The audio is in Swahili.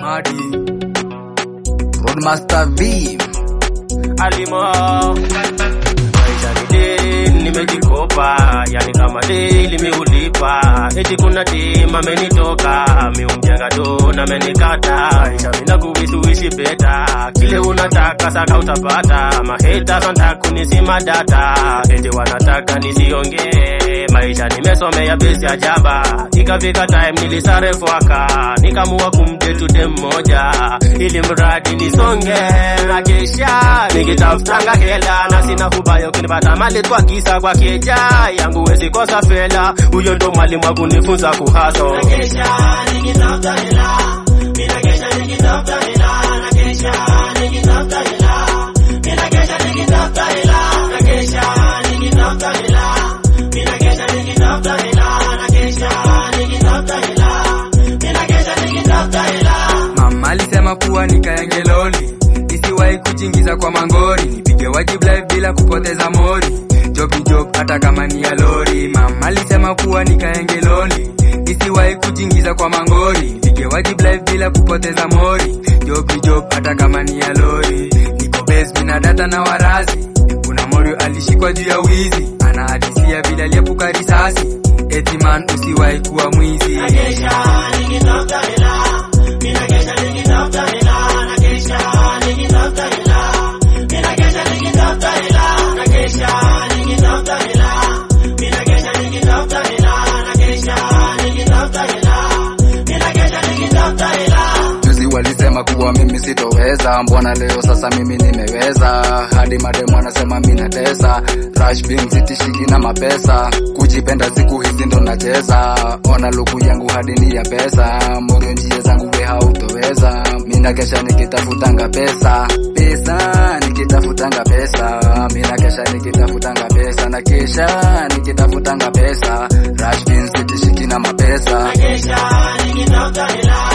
Madi Roadmaster V alimo maisha ni deni nimejikopa yani kama deli miulipa eti kuna dem amenitoka miumjenga do na menikata maisha mina kuwisuishi beta kile unataka saka utapata maheta santa kunisima data eti wanataka nisiongee maisha nimesomea besi ya jaba ikafika time nilisarefwaka nikamua kumdetu dem moja ili mradi nisonge na kesha nikitafutanga hela na sina hubayo kunipata mali kwa kisa kwa keja yangu wezi kosa fela huyo ndo mwalimu wa kunifunza kuhaso Mama alisema kuwa nikayange loli nisiwahi kujingiza kwa mangori nipige wajibu live bila kupoteza mori job ni job hata kama ni ya lori mama alisema kuwa nikayange loli nisiwahi kujingiza kwa mangori nipige wajibu live bila kupoteza mori job ni job hata kama ni ya lori niko base mina data na warazi kuna morio alishikwa juu ya wizi anahadisia vile aliepuka risasi eti man usiwahi kuwa mwizi Juzi walisema kuwa mimi sitoweza, mbona leo sasa mimi nimeweza? Hadi mademu anasema mimi natesa, rush being sitishiki na mapesa, kujipenda siku hizi ndo nacheza, ona luku yangu hadi ni ya pesa, moyo njia zangu we hautoweza, mina kesha nikitafutanga pesa, pesa nikitafutanga pesa, mina kesha nikitafutanga pesa, na kesha nikitafutanga pesa, rush being sitishiki na mapesa. Kesha nikitafuta hela